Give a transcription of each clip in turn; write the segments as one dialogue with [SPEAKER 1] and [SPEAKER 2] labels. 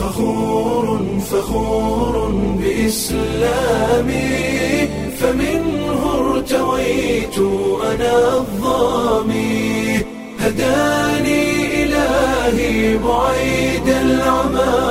[SPEAKER 1] فخور فخور بإسلامي فمنه ارتويت أنا الظامي هداني إلهي بعيد العمى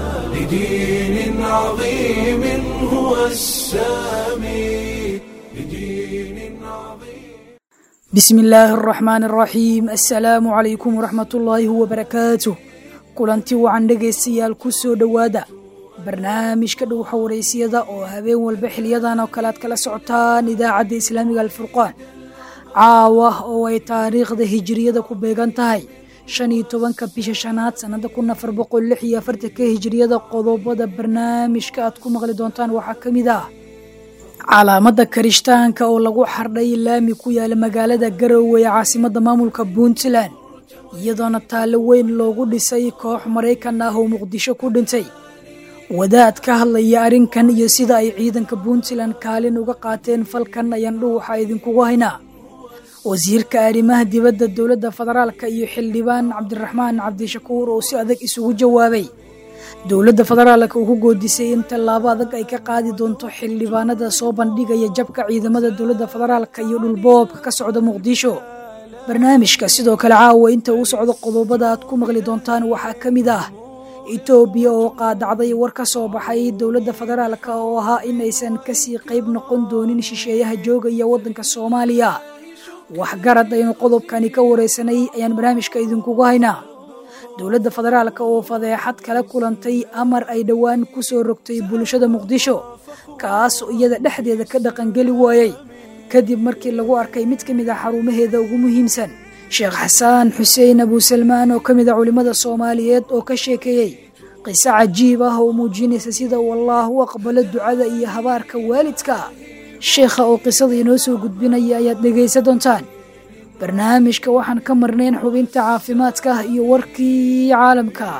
[SPEAKER 1] لدين عظيم هو السامي لدين عظيم
[SPEAKER 2] بسم illaahi araxmaan araxiim assalaamu calaykum waraxmat ullaahi wabarakaatuh kulanti wacan dhegaystayaal ku soo dhowaada barnaamijka dhowxa waraysiyada oo habeen walba xiliyadan oo kale aad kala socotaan idaacadda islaamiga alfurqaan caawa oo ay taariikhda hijiriyada ku beegan tahay shan iyo tobanka bisha shanaad sannada kun afar boqol lix iyo afartanka hijiriyada qodobada barnaamijka aad ku maqli doontaan waxaa ka mid ah calaamada karishtaanka oo lagu xardhay laami ku yaala magaalada garowe ee caasimada maamulka puntland iyadoona taallo weyn loogu dhisay koox maraykan ah oo muqdisho ku dhintay wadaad ka hadlaya arrinkan iyo sida ay ciidanka puntland kaalin uga qaateen falkan ayaan dhuuxa idinkugu haynaa wasiirka arrimaha dibadda dowladda federaalka iyo xildhibaan cabdiraxmaan cabdishakuur oo si adag isugu jawaabay dowladda federaalka uu ku goodisay in tallaabo adag ay ka qaadi doonto xildhibaanada soo bandhigaya jabka ciidamada dowladda federaalka iyo dhulboobka ka socda muqdisho barnaamijka sidoo kale caawa inta uu socdo qodobada aad ku maqli doontaan waxaa ka mid ah etoobiya oo qaadacday war ka soo baxay dowladda federaalka oo ahaa in aysan kasii qayb noqon doonin shisheeyaha joogaya waddanka soomaaliya waxgarad aynu qodobkani ka wareysanay ayaan barnaamijka idinkugu haynaa dowladda federaalka oo fadeexad kala kulantay amar ay dhowaan ku soo rogtay bulshada muqdisho kaas oo iyada dhexdeeda ka dhaqangeli waayey kadib markii lagu arkay mid ka mid ah xarumaheeda ugu muhiimsan sheekh xasaan xuseen abuusalmaan oo ka mid a culimmada soomaaliyeed oo ka sheekeeyey qiso cajiib ah oo muujinaysa sida uu allaah u aqbalo ducada iyo habaarka waalidka sheekha oo qisada inoo soo gudbinaya ayaad dhegaysan doontaan barnaamijka waxaan ka marnayn xubinta caafimaadka iyo warkii caalamka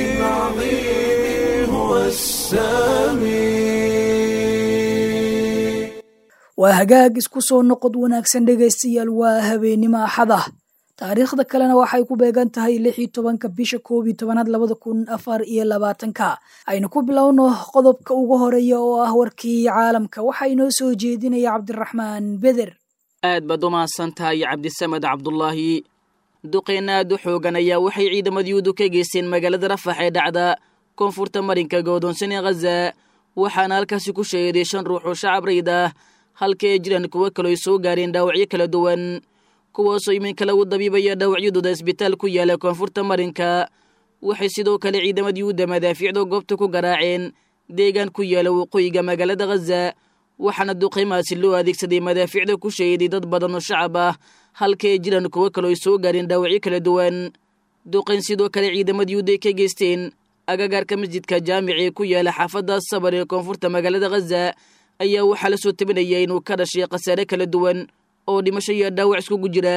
[SPEAKER 1] عظيم هو السامي
[SPEAKER 2] waa hagaag isku soo noqod wanaagsan dhegaystayaal waa habeenimo axad ah taariikhda kalena waxay ku beegan tahay lix iyo tobanka bisha koob iyo tobanaad labada kun afar iyo labaatanka aynu ku bilowno qodobka ugu horeeya oo ah warkii caalamka waxaa inoo soo jeedinaya cabdiraxmaan beder
[SPEAKER 3] aad baad u mahadsan tahay cabdisamed cabdulaahi duqeyna aad u xoogan ayaa waxay ciidamadiyuudu ka geysteen magaalada rafax ee dhacda koonfurta marinka godoonsan ee khaza waxaana halkaasi ku sheeday shan ruux oo shacab rayd ah halka ay jiraan kuwo kaloo ay soo gaareen dhaawacyo kala duwan kuwaasoo iminka lagu dabiibaya dhaawacyadooda isbitaal ku yaala koonfurta marinka waxay sidoo kale ciidamadiyuuda madaafiicda goobta ku garaaceen deegaan ku yaala waqooyiga magaalada khaza waxaana duqeymaasi loo adeegsaday madaafiicda ku sheeday dad badan oo shacab ah halka ay jiraan kuwo kaloo ay soo gaareen dhaawacyo kala duwan duqeyn sidoo kale ciidamada yuuda ay ka geysteen agagaarka masjidka jaamici ee ku yaala xaafadda sabar ee koonfurta magaalada khaza ayaa waxaa la soo tabinaya inuu ka dhashay khasaare kala duwan oo dhimasho iyo dhaawac iskugu jira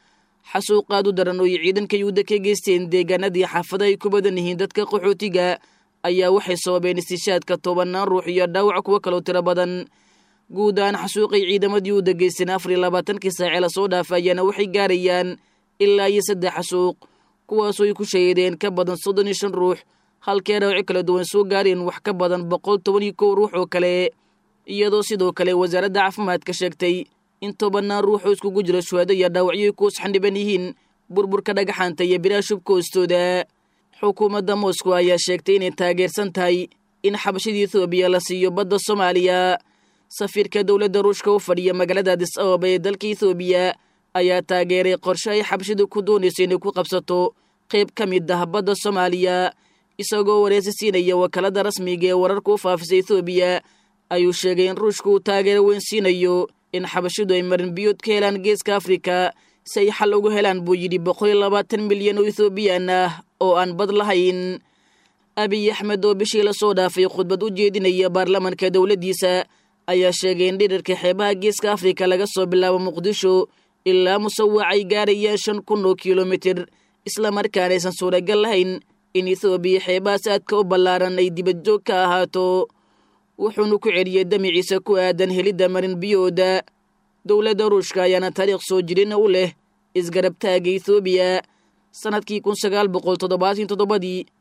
[SPEAKER 3] xasuuq aad u daran oo ay ciidanka yuuda ka geysteen deegaanadii xaafada ay ku badan yihiin dadka qaxootiga ayaa waxay sababeen istishaadka tobanaan ruux iyo dhaawac kuwo kaloo tiro badan guud ahaan xasuuqay ciidamadii u degeysteen afar iyo labaatankii saace lasoo dhaafayaana waxay gaarayaan ilaa iyo saddex xasuuq kuwaasoo ay ku shahiideen ka badan soddon iyo shan ruux halkee dhaawaco kala duwan soo gaareen wax ka badan boqol toban iyo kow ruux oo kale iyadoo sidoo kale wasaaradda caafimaadka sheegtay in tobannaan ruux oo iskugu jira shuhaado iyo dhaawacyo kuus xandhiban yihiin burburka dhagaxaanta iyo biraha shubka hoostooda xukuumadda moscow ayaa sheegtay inay taageersan tahay in xabashada ethoobiya la siiyo badda soomaaliya safiirka dowladda ruushka u fadhiya magaalada adis ababa ee dalka ethoobiya ayaa taageeray qorshe ay xabashadu ku doonayso inay ku qabsato qayb ka mid ah badda soomaaliya isagoo wareysi siinaya wakaalada rasmiga ee wararka u faafisa ethoobiya ayuu sheegay in ruushka uu taageero weyn siinayo in xabashadu ay marin biyood ka helaan geeska afrika si ay xal ugu helaan buu yidhi boqol iyo labaatan milyan oo ethoobiyan ah oo aan bad lahayn abiy axmed oo bishii lasoo dhaafay khudbad u jeedinaya baarlamanka dowladdiisa ayaa sheegay in dhirarka xeebaha geeska afrika laga soo bilaabo muqdisho ilaa musawac ay gaarayaan shan kun oo kilomitir islamarkaana aysan suuragal lahayn in ethoobiya xeebahaas aadka u ballaaran ay dibad joog ka ahaato wuxuuna ku celiyey damiciisa ku aadan helidda marin biyooda dowladda ruushka ayaana taariikh soo jirina u leh isgarabtaaga ethoobiya sannadkii kun sagaal boqol toddobaatan toddobadii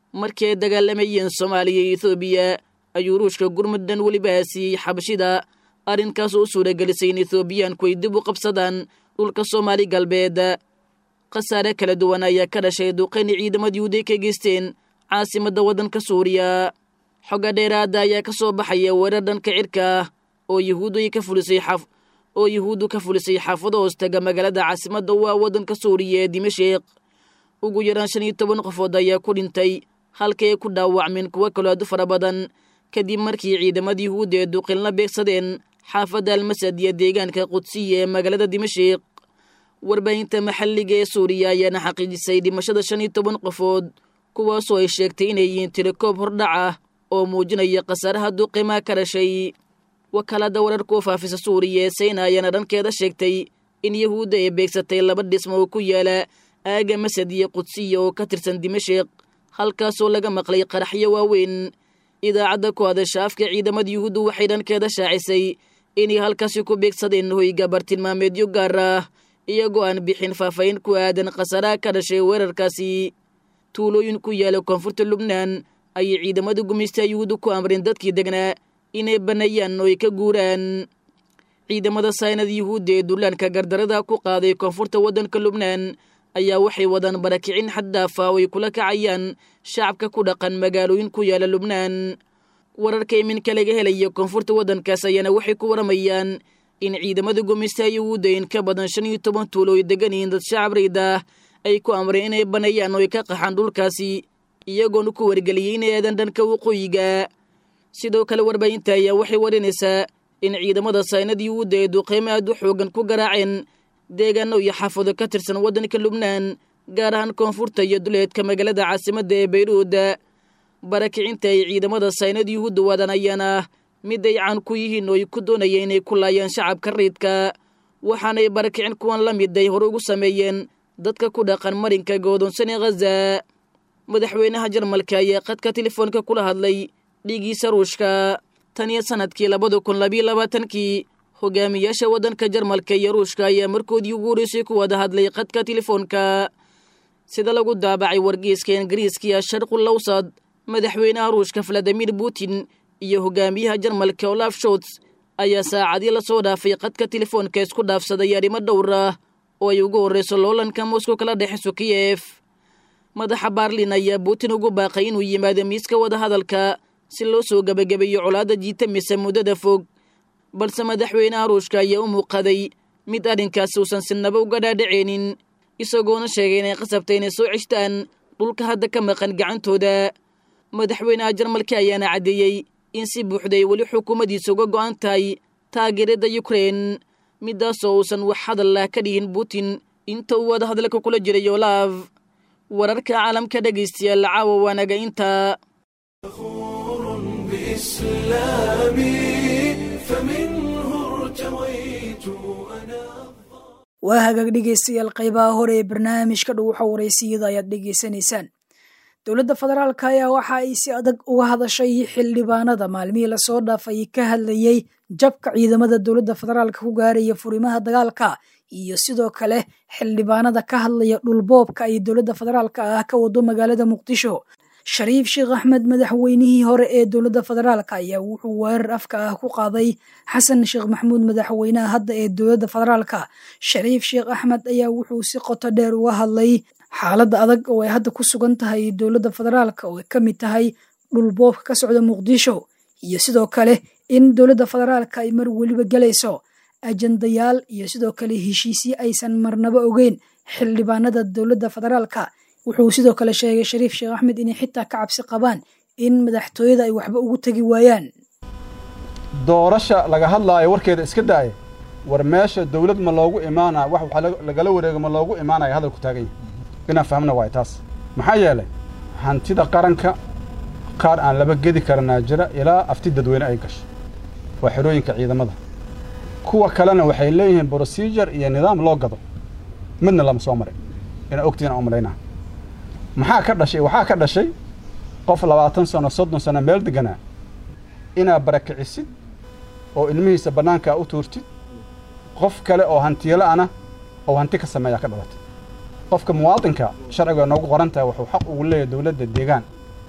[SPEAKER 3] markii ay dagaalamayeen soomaaliya iyo ethoobiya ayuu ruushka gurmuddan weliba siiyey xabashida arrinkaas oo u suuragelisay in ethoobiyaanku ay dib u qabsadaan dhulka soomaali galbeed khasaare kala duwan ayaa ka dhashay duqayni ciidamada yuhuuday ka geysteen caasimadda waddanka suuriya xogga dheeraada ayaa ka soo baxaya weerar dhanka cirka ah oo yuhuudu ka fulisay xaf oo yuhuuddu ka fulisay xaafado hoostaga magaalada caasimadda u ah waddanka suuriya ee dimashik ugu yaraan shan iyo toban qofood ayaa ku dhintay halkay ku dhaawacmeen kuwo kaloo aad u fara badan kadib markii ciidamada yuhuudda ee duqin la beegsadeen xaafadda almasad iyo deegaanka qudsiya ee magaalada dimashik warbaahinta maxalliga ee suuriya ayaana xaqiijisay dhimashada shan iyo toban qofood kuwaasoo ay sheegtay inay yihiin tilikoob hordhac ah oo muujinaya khasaaraha duqimaa ka dhashay wakaalada wararka u faafisa suuriya ee sayna ayaana dhankeeda sheegtay in yuhuudda ay beegsatay laba dhismo oo ku yaala aaga masad iyo qudsiya oo ka tirsan dimashik halkaasoo laga maqlay qaraxyo waaweyn idaacadda ku hadasha afka ciidamada yuhuuddu waxay dhankeeda shaacisay inay halkaasi ku beegsadeen hoyga bartilmaameedyo gaar ah iyagoo aan bixin faahfaahin ku aadan khasaaraha ka dhashay weerarkaasi tuulooyin ku yaala koonfurta lubnaan ayay ciidamada gumaysta yuhuuddu ku amreen dadkii degnaa inay banneeyaan oo ay ka guuraan ciidamada saynada yuhuudda ee dullaanka gardarada ku qaaday koonfurta waddanka lubnaan ayaa waxay wadaan barakicin xaddaafa oo ay kula kacayaan shacabka ku dhaqan magaalooyin ku yaala lubnaan wararka iminka laga helaya koonfurta waddankaas ayaana waxay ku waramayaan in ciidamada gumaysta yuhuudda in ka badan shan iyo toban tuulo ay degan yihiin dad shacab rayda ay ku amreen inay banneeyaan oo ay ka qaxaan dhulkaasi iyagoona ku wargeliyey inay aadan dhanka waqooyiga sidoo kale warbaahinta ayaa waxay warinaysaa in ciidamada saynada yuhuudda ee duqeymo aad u xoogan ku garaaceen deegaano iyo xaafado ka tirsan waddanka lubnaan gaar ahaan koonfurta iyo duleedka magaalada caasimadda ee bayruud barakicinta ay ciidamada saynada yuhuudda wadaan ayaana ah mid ay caan ku yihiin oo ay ku doonayeen inay ku laayaan shacabka rayidka waxaanay barakicin kuwan la mid ay hore ugu sameeyeen dadka ku dhaqan marinka goodonsan ee khaza madaxweynaha jarmalka ayaa qadka telefoonka kula hadlay dhiigiisa ruushka tan iyo sanadkii labada kun labiyo labaatankii hogaamiyaasha waddanka jarmalka iyo ruushka ayaa markoodii ugu horeysay ku wada hadlay qadka telefoonka sida lagu daabacay wargeyska ingiriiskiya sharqul lawsad madaxweynaha ruushka valadimir putin iyo hogaamiyaha jarmalka olaf shots ayaa saacadii lasoo dhaafay qadka telefoonka isku dhaafsaday arrimo dhowr ah oo ay ugu horreyso loolanka moscow kala dhexeyso kiyef madaxa baarlin ayaa putin ugu baaqay inuu yimaado miiska wadahadalka si loo soo gebagabeeyo colaadda jiitamisa muddada fog balse madaxweynaha ruushka ayaa u muuqaday mid arrinkaasi uusan sinaba uga dhaadhaceynin isagoona sheegay inay qasabtay inay soo ceshtaan dhulka hadda ka maqan gacantooda madaxweynaha jarmalka ayaana caddeeyey in si buuxday weli xukuumaddiisa uga go'an tahay taageerada yukrein midaasoo uusan wax hadal lah ka dhihin putin inta uu wadahadalka kula jiray olaaf wararka caalamka dhegaystayaal caawa waanaga intaa
[SPEAKER 1] بإسلامي فمنه ارتويت أنا
[SPEAKER 2] waa hagaag dhegaystayaal qaybaha hore ee barnaamijka dhuuxa waraysiyada ayaad dhegaysanaysaan dowladda federaalka ayaa waxa ay si adag uga hadashay xildhibaanada maalmihii lasoo dhaafay ka hadlayey jabka ciidamada dowladda federaalka ku gaaraya furimaha dagaalka iyo sidoo kale xildhibaanada ka hadlaya dhulboobka ay dowladda federaalka ah ka wado magaalada muqdisho shariif sheekh axmed madaxweynihii hore ee dowladda federaalka ayaa wuxuu weerar afka ah ku qaaday xasan sheekh maxamuud madaxweynaha hadda ee dowladda federaalka shariif sheekh axmed ayaa wuxuu si qoto dheer uga hadlay xaaladda adag oo ay hadda ku sugan tahay dowladda federaalka oo ay ka mid tahay dhulboobka ka socda muqdisho iyo sidoo kale in dowladda federaalka ay mar weliba gelayso ajandayaal iyo sidoo kale heshiisyo aysan marnaba ogeyn xildhibaanada dowladda federaalka wuxuu sidoo kale sheegay shariif sheekh axmed inay xitaa ka cabsi qabaan in madaxtooyada ay waxba ugu tegi waayaan
[SPEAKER 4] doorasha laga hadlaayo warkeeda iska daaya war meesha dawlad ma loogu imaanaya wax waxaa lagala wareego ma loogu imaanaya hadalku taagan yahay inaan fahmna waay taas maxaa yeelay hantida qaranka qaar aan laba gedi karanaa jira ilaa afti dadweyne ay gasho waa xerooyinka ciidamada kuwa kalena waxay leeyihiin brosijur iyo nidaam loo gado midna lama soo marin inaa ogtiina u malaynaa maxaa ka dhashay waxaa ka dhashay qof labaatan sano soddon sano meel deganaa inaad barakicisid oo ilmihiisa bannaankaa u tuurtid qof kale oo hantiyela'ana oo hanti ka sameeyaa ka dhalatay qofka muwaadinka sharciga noogu qoran tahay wuxuu xaq ugu leeyahay dowladda deegaan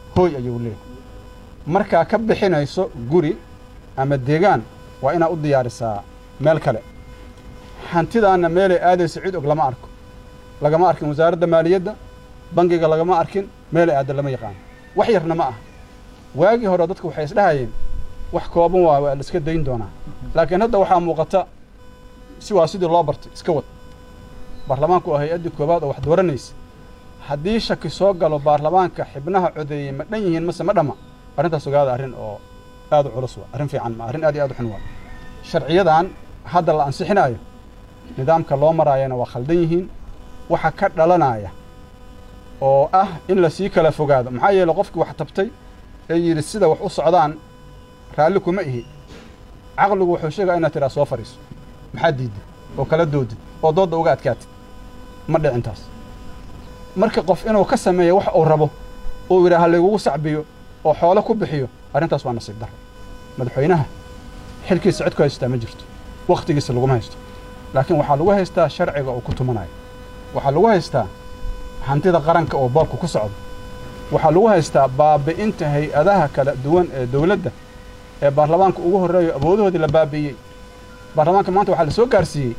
[SPEAKER 4] hooy ayuu leeyahay markaa ka bixinayso guri ama deegaan waa inaad u diyaarisaa meel kale hantidaanna meelay aadayso cid og lama arko lagama arkin wasaaradda maaliyadda bangiga lagama arkin meelay aadda lama yaqaano wax yarna ma ah waagii hore dadku waxay isdhahayeen wax kooban waa waa la iska dayn doonaa laakiin hadda waxaa muuqata si waa sidii loo bartay iska wad baarlamaanku waa hay-addii koowaad oo wax dooranaysa haddii shaki soo galo baarlamaanka xibnaha codeeyey ma dhan yihiin mase ma dhamma arrintaas ogaada arrin oo aad u culus waa arrin fiican ma arrin aad iyo aad u xun waa sharciyadan hadda la ansixinaayo nidaamka loo maraayana waa khaldan yihiin waxa ka dhalanaya oo ah in la sii kala fogaado maxaa yeele qofkii wax tabtay ee yidhi sida wax u socdaan raalli kuma ihi caqligu wuxuu sheegaya inaad tidhaa soo fadhiiso maxaa diidda oo kala doodid oo doodda uga adkaatid ma dhicintaas marka qof inuu ka sameeyo wax uu rabo uu yidhaha laygugu sacbiyo oo xoolo ku bixiyo arrintaas waa nasiib darro madaxweynaha xilkiisa cid ku haystaa ma jirto wakhtigiisa laguma haysto laakiin waxaa lagu haystaa sharciga uu ku tumanayo waxaa lagu haystaa hantida qaranka oo boobka ku socdo waxaa lagu haystaa baabi'inta hay-adaha kala duwan ee dawladda ee baarlamaanka ugu horreeyo awoodahoodii la baabi'iyey baarlamaanka maanta waxaa la soo gaarsiiyey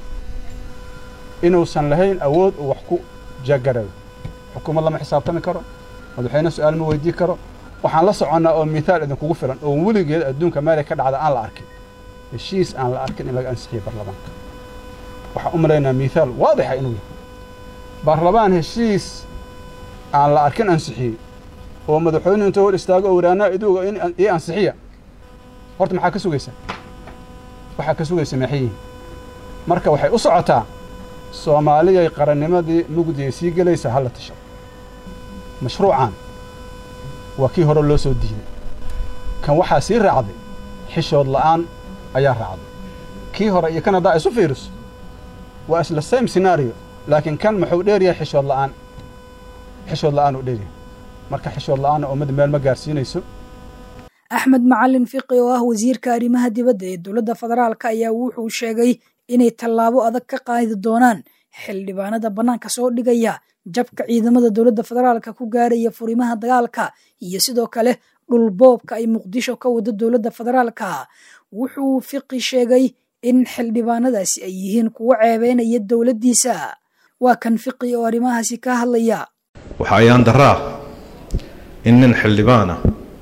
[SPEAKER 4] inuusan lahayn awood uu wax ku jaagarayo xukuumad lama xisaabtami karo madaxweyne su-aal ma weydii karo waxaan la soconnaa oo mithaal idinkugu filan oo weligeed adduunka meelay ka dhacda aan la arkin heshiis aan la arkin in laga ansixiyo baarlamaanka waxaan u malaynaa mithaal waadixa inuu yahay baarlamaan heshiis aan la arkin ansixiyey oo madaxweynuhu inta hor istaago oo wiraanaa iduuga in ii ansixiya horta maxaa ka sugaysaa waxaa ka sugaysa maxayihin marka waxay u socotaa soomaaliyay qarannimadii mugdiyay sii gelaysa halla tasho mashruucan waa kii hore loo soo diiday kan waxaa sii raacday xishood la'aan ayaa raacday kii hore iyo kan haddaa isu fiiriso waa isla same scenario laakiin kan muxuu dheer yahay xishood la'aan xishood la'aan uu dheer yahay marka xishood la'aanna ummadda meel ma gaarsiinayso
[SPEAKER 2] axmed macalin fiqi oo ah wasiirka arrimaha dibadda ee dowladda federaalka ayaa wuxuu sheegay inay tallaabo adag ka qaadi doonaan xildhibaanada bannaanka soo dhigaya jabka ciidamada dowladda federaalka ku gaaraya furimaha dagaalka iyo sidoo kale dhulboobka ay muqdisho ka wado dowladda federaalka wuxuu fiqi sheegay in xildhibaanadaasi ay yihiin kuwo ceebeynaya dowladdiisa waa kan fiqi oo arrimahaasi ka hadlaya
[SPEAKER 5] waxaa ayaan daraa in nin xildhibaana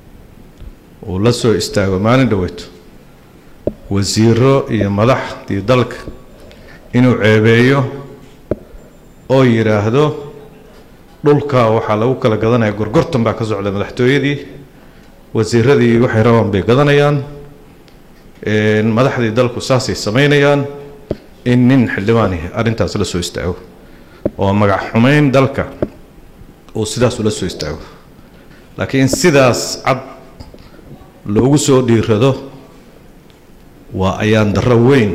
[SPEAKER 5] uu la soo istaago maalin dhoweyto wasiiro iyo madaxdii dalka inuu ceebeeyo oo yidhaahdo dhulka waxaa lagu kala gadanaya gorgortan baa ka socda madaxtooyadii wasiiradii waxay rabaan bay gadanayaan madaxdii dalku saasay samaynayaan in nin xildhibaanihi arrintaas la soo istaago oo magac xumayn dalka uu sidaas ula soo istaago laakiin sidaas cad loogu soo dhiirado waa ayaan darro weyn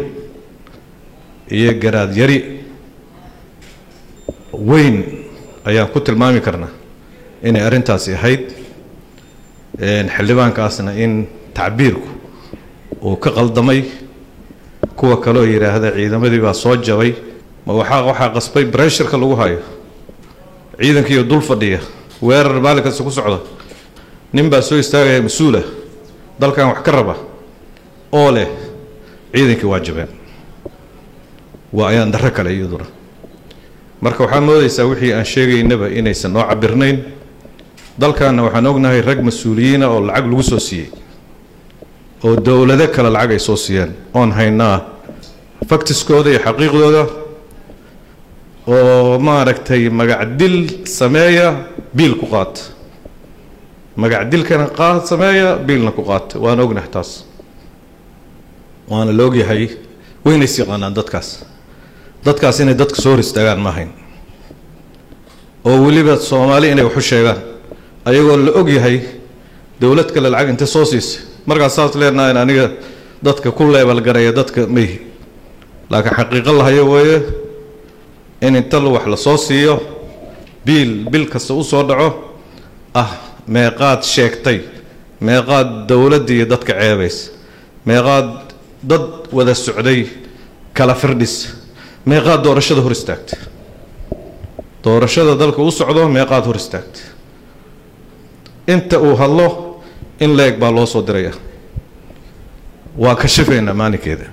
[SPEAKER 5] iyo garaad yari weyn ayaan ku tilmaami karnaa inay arrintaasi ahayd xildhibaankaasna in tacbiirku uu ka qaldamay kuwa kaloo yidhaahda ciidamadii baa soo jabay ma waxaa waxaa qasbay bresharka lagu hayo ciidankiiyo dul fadhiya weerar maalinkasta ku socda nin baa soo istaagaya mas-uula dalkan wax ka raba oo leh ciidankii waa jabeen waa ayaan darro kale iyaduna marka waxaa moodaysaa wixii aan sheegaynaba inaysan noo cabirnayn dalkanna waxaan ognahay rag mas-uuliyiina oo lacag lagu soo siiyey oo dowlado kale lacag ay soo siiyeen oon haynaa faktiskooda iyo xaqiiqdooda oo maaragtay magacdil sameeya biil ku qaata magacdilkana qaad sameeya biilna ku qaata waan ognahay taas waana la ogyahay waynays yaqaanaan dadkaas dadkaas inay dadka soo hor istaagaan ma ahayn oo weliba soomaali inay waxu sheegaan ayagoo la og yahay dowlad kale lacag inta soo siisay markaas saas leenahayn aniga dadka ku leebalgaraya dadka mayhi laakiin xaqiiqo lahayo weeye in inta wax la soo siiyo biil bil kasta u soo dhaco ah meeqaad sheegtay meeqaad dowladdii dadka ceebaysa meeqaad dad wada socday kala firdhis meeqaad doorashada hor istaagtay doorashada dalka u socdo meeqaad hor istaagtay inta uu hadlo in la-eg baa loo soo diraya waa kashifaynaa maalinkeeda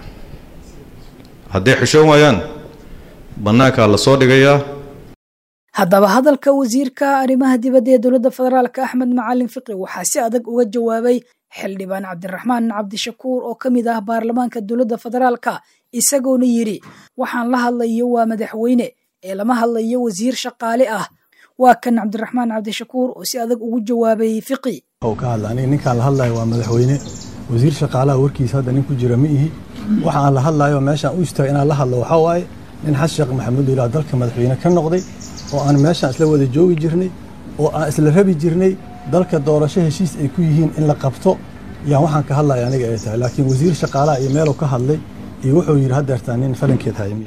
[SPEAKER 5] hadday xishoon waayaan bannaankaa la soo dhigayaa
[SPEAKER 2] haddaba hadalka wasiirka arrimaha dibadda ee dowladda federaalka axmed macalin fiqi waxaa si adag uga jawaabay xildhibaan cabdiraxmaan cabdishakuur oo ka mid ah baarlamaanka dowladda federaalka isagoona yidhi waxaan la hadlayo waa madaxweyne ee lama hadlayo wasiir shaqaale ah waa kan cabdiraxmaan cabdishakuur oo si adag ugu jawaabay fiqi
[SPEAKER 6] ka hadla aniga ninkaan la hadlayo waa madaxweyne wasiir shaqaalaha warkiisa hadda nin ku jira ma ihi waxaan la hadlayo meeshaan u istaagay inaan la hadlo waxaa waaye nin xasan sheekh maxamuud ilaa dalka madaxweyne ka noqday oo aan meeshaan isla wada joogi jirnay oo aan isla rabi jirnay dalka doorasho heshiis ay ku yihiin in la qabto yaan waxaan ka hadlaya aniga ay tahay laakiin wasiir shaqaalaha iyo meeluu ka hadlay iyo wuxuu yidhi haddeertaan nin falankeed haymi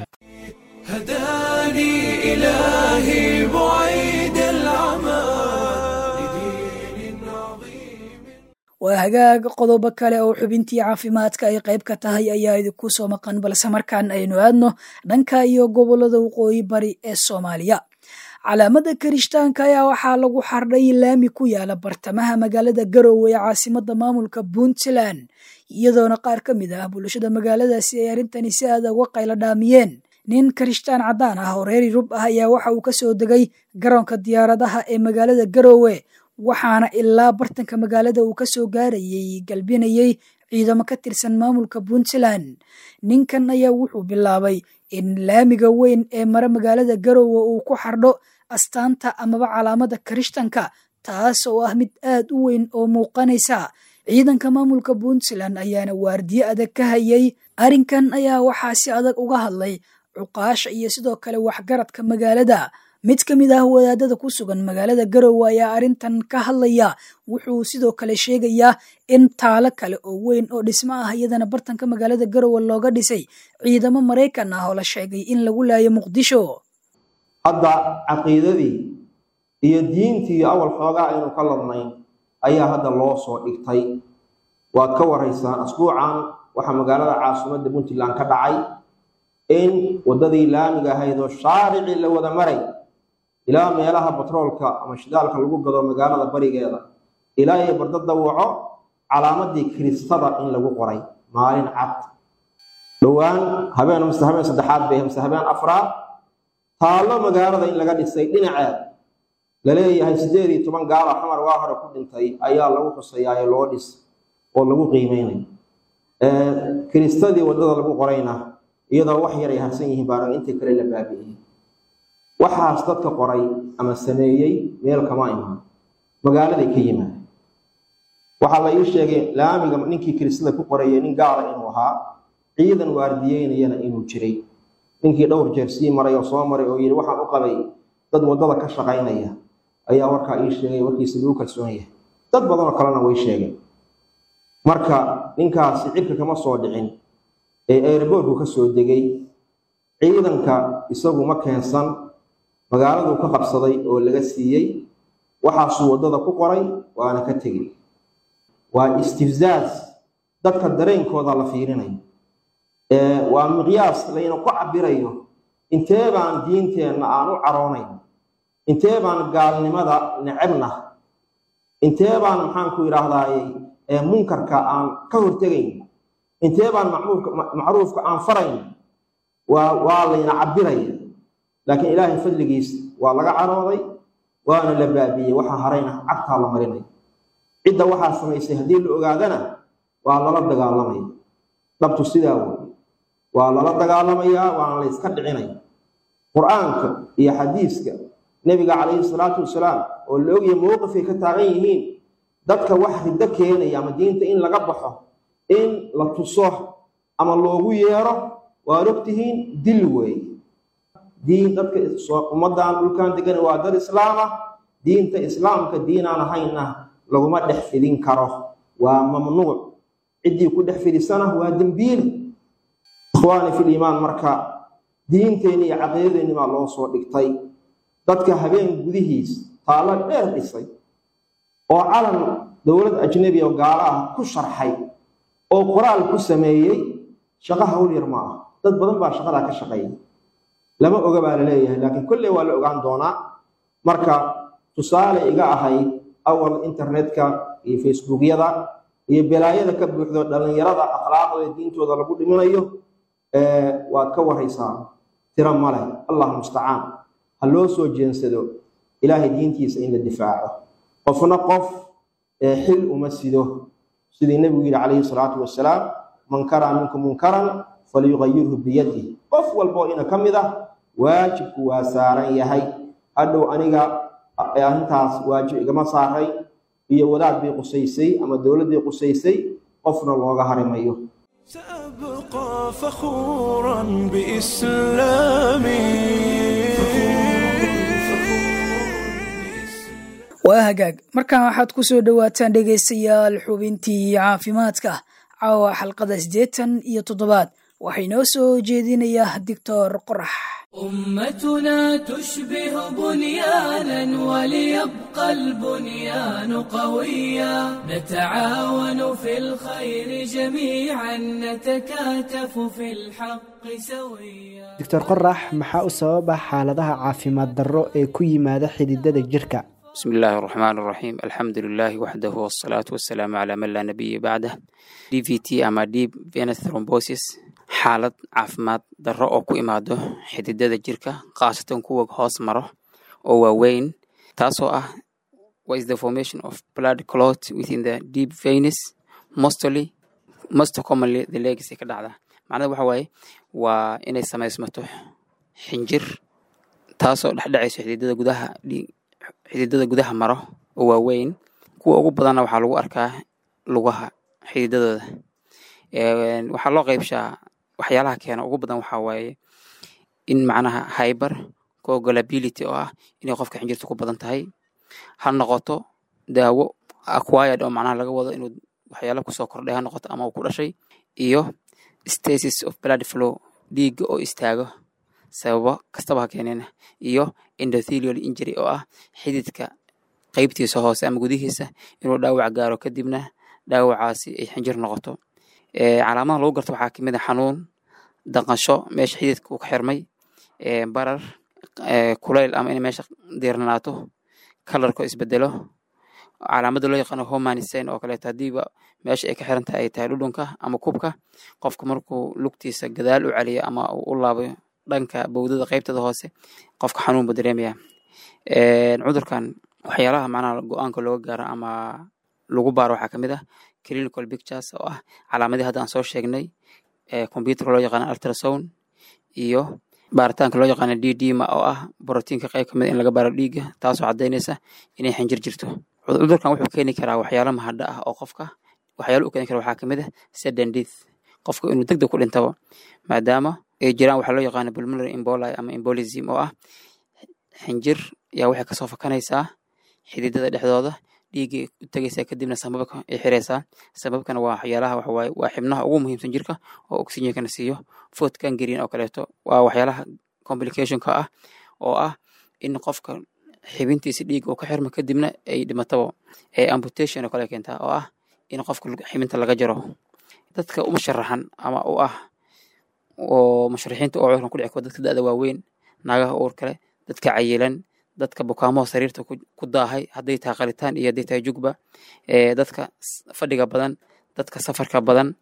[SPEAKER 1] هداني إلهي بعيد العمى لدين عظيم
[SPEAKER 2] waa hagaag qodobo kale oo xubintii caafimaadka ay qayb ka tahay ayaa idinku soo maqan balse markaan aynu aadno dhanka iyo gobolada waqooyi bari ee soomaaliya calaamada karishtaanka ayaa waxaa lagu xardhay laami ku yaala bartamaha magaalada garowe ee caasimada maamulka puntland iyadoona qaar ka mid ah bulshada magaaladaasi ay arrintani si aada uga qaylo dhaamiyeen nin karishtaan caddaan ah oo reer yurub ah ayaa waxa uu kasoo degay garoonka diyaaradaha ee magaalada garowe waxaana ilaa bartanka magaalada uu kasoo gaarayay galbinayay ciidamo ka tirsan maamulka puntland ninkan ayaa wuxuu bilaabay in laamiga weyn ee mare magaalada garowe uu ku xardho astaanta amaba calaamada karishtanka taas oo ah mid aad u weyn oo muuqanaysa ciidanka maamulka puntland ayaana waardiye adag ka hayay arrinkan ayaa waxaa si adag uga hadlay cuqaasha iyo sidoo kale waxgaradka magaalada mid ka mid ah wadaadada ku sugan magaalada garowe ayaa arrintan ka hadlaya wuxuu sidoo kale sheegayaa in taalo kale oo weyn oo dhismo ah iyadana bartanka magaalada garowe looga dhisay ciidamo maraykan ah oo la sheegay in lagu laayo muqdisho
[SPEAKER 7] hadda caqiidadii iyo diintii awal xoogaa aynu ka ladnayn ayaa hadda loo soo dhigtay waad ka waraysaan asbuucan waxaa magaalada caasimadda puntland ka dhacay in waddadii laamiga ahayd oo shaaricii la wada maray ilaa meelaha batroolka ama shidaalka lagu gado magaalada barigeeda ilaa iyo barda dawaco calaamadii kiristada in lagu qoray maalin cad dhowaan habeen mase habeen saddexaad bay mase habeen afraad taallo magaalada in laga dhisay dhinaceed laleeyahay sideed iyo toban gaala xamar waa hore ku dhintay ayaa lagu xusayaayo loo dhis oo lagu qiimeynay kiristadii waddada lagu qorayna iyadoo wax yar ay harsan yihiin baarag intii kale la baabi'iyey waxaas dadka qoray ama sameeyey meel kama imaan magaaladay ka yimaad waxaa la ii sheegay laamiga ninkii kiristada ku qorayay nin gaala inuu ahaa ciidan waardiyeynayana inuu jiray ninkii dhowr jeer sii maray oo soo maray oo yidhi waxaan u qabay dad waddada ka shaqaynaya ayaa warkaa ii sheegay warkiisa lagu kalsoon yahay dad badanoo kalena way sheegeen marka ninkaasi cirka kama soo dhicin ee airboortku ka soo degay ciidanka isagu ma keensan magaaladuu ka qabsaday oo laga siiyey waxaasuu waddada ku qoray waana ka tegey waa istifzaaz dadka dareenkooda la fiirinayo waa miqyaas layna ku cabirayo intee baan diinteenna aan u caroonayn intee baan gaalnimada necebna intee baan maxaanku idhaahdaaye munkarka aan ka hortegayn intee baan macruufka aan farayn waa waa layna cabiraya laakiin ilaahay fadligiis waa laga carooday waana la baabiiyey waxaa harayna cagtaa la marinaya cidda waxaa samaysay haddii la ogaadana waa lala dagaalamaya dhabtu sidaa wey waa lala dagaalamayaa waana la yska dhicinaya qur-aanka iyo xadiiska nebiga calayhi salaatu wasalaam oo la ogyahay mowqifay ka taagan yihiin dadka wax riddo keenaya ama diinta in laga baxo in la tuso ama loogu yeero waad ogtihiin dil weeye diin dadka ummaddan dhulkan degan waa dad islaam ah diinta islaamka diinaan ahaynna laguma dhex fidin karo waa mamnuuc ciddii ku dhex fidisana waa dembiile ikhwaani fil iimaan marka diinteenni iyo caqiidadeenni baa loo soo dhigtay dadka habeen gudihiis taallo dheer dhisay oo calan dowlad ajnebi oo gaalo ah ku sharxay oo qoraal ku sameeyey shaqo hawl yar ma ah dad badan baa shaqadaa ka shaqeeya lama oga baa la leeyahay laakiin kolley waa la ogaan doonaa marka tusaale iga ahayd awal internetka iyo facebookyada iyo belaayada ka buuxdo dhallinyarada akhlaaqdooda diintooda lagu dhiminayo waad ka waraysaa tiro male allah mustacaan ha loo soo jeensado ilaahay diintiisa in la difaaco qofna qof xil uma sido sidii nebigu yidhi calayhi salaatu wasalaam man karaa minkum munkaran falyugayirhu biyadih qof walboo ina ka mid ah waajibku waa saaran yahay hadhow aniga arrintaas waajib igama saaray iyo wadaad bay qusaysay ama dowladdii qusaysay qofna looga harimayo
[SPEAKER 1] سأبقى فخورا بإسلامي
[SPEAKER 2] waa hagaag markan waxaad ku soo dhowaataan dhegaystayaal xubintii caafimaadka caawa xalqada siddeetan iyo toddobaad waxaa inoo soo jeedinayaa doctor qorax
[SPEAKER 8] أمتنا تشبه بنيانا وليبقى البنيان قويا نتعاون في الخير جميعا نتكاتف في الحق سويا
[SPEAKER 9] doctor qorax maxaa u sababa xaaladaha caafimaad darro ee ku yimaada xididada jirka
[SPEAKER 10] بسم الله الرحمن الرحيم الحمد لله وحده والصلاة والسلام على من لا نبي بعده d v t ama deep venous thrombosis xaalad caafimaad darro oo ku imaado xididada jirka khaasatan kuwa hoos maro oo waaweyn taasoo ah what is the formation of blood clot within the deep venous mostly most commonly the legs ay ka dhacda macnada waxa waaye waa inay samaysmato xinjir taasoo dhexdhacayso xididada gudaha dhiig xididada gudaha maro oo waaweyn kuwa ugu badanna waxaa lagu arkaa lugaha xididadooda waxaa loo qeybshaa waxyaalaha keena ugu badan waxaa waaye in macnaha hyber coagulability oo ah inay qofka xinjirta ku badan tahay ha noqoto daawo acquired oo macnaha laga wado inuu waxyaala kusoo kordhay ha noqoto ama uu ku dhashay iyo stasis of blood flow dhiigga oo istaago sababo kastaba ha keeneen iyo endothelial injury oo ah xididka qeybtiisa hoose ama gudihiisa inuu dhaawac gaaro kadibna dhaawacaasi ay xinjir noqoto calaamadaha lagu garto waxaa kamid a xanuun daqasho meesha xididka uu ka xirmay barar kulayl ama inay meesha diirnanaato kalarko isbedelo calaamada loo yaqaano homanisign oo kaleeto hadiiba meesha ay ka xiran tahay ay tahay dhudhunka ama kubka qofka markuu lugtiisa gadaal u celiyo ama uu u laabayo dhanka bowdada qeybtada hoose qofka xanuun buu dareemaya cudurkan waxyaalaha macnaha go-aanka looga gaaro ama lagu baaro waxaa kamid ah clinical pictures oo ah calaamadii hadda aan soo sheegnay computerka loo yaqaano ultrasound iyo baaritaanka loo yaqaano d dma oo ah brotiinka qayb kamid in laga baaro dhiigga taasoo cadaynaysa inay xinjir jirto cudurkan wuxuu keeni karaa waxyaalo mahadha ah oo qofka waxyaalo u keeni kara waxaa kamid ah sudden death qofka inuu deg deg ku dhintabo maadaama ay jiraan waxaa loo yaqaano pulmonary emboli ama embolism oo ah xinjir yaa waxay kasoo fakanaysaa xididada dhexdooda dhiiggay u tegaysaa kadibna sababka ay xiraysaa sababkana waa waxyaalaha waxawaaye waa xibnaha ugu muhiimsan jirka oo oxygenkana siiyo food gangrene oo kaleeto waa waxyaalaha complicationka ah oo ah in qofka xibintiisa dhiigga uu ka xirmo kadibna ay dhimatabo ee amputation oo kale keentaa oo ah in qofka xibinta laga jaro dadka uma sharaxan ama u ah oo musharaxiinta oo cudurkan ku dhici karo dadka da'da waaweyn naagaha uur kale dadka cayilan dadka bukaamaha sariirta ku daahay hadday tahay qalitaan iyo hadday tahay jugba dadka fadhiga badan dadka safarka badan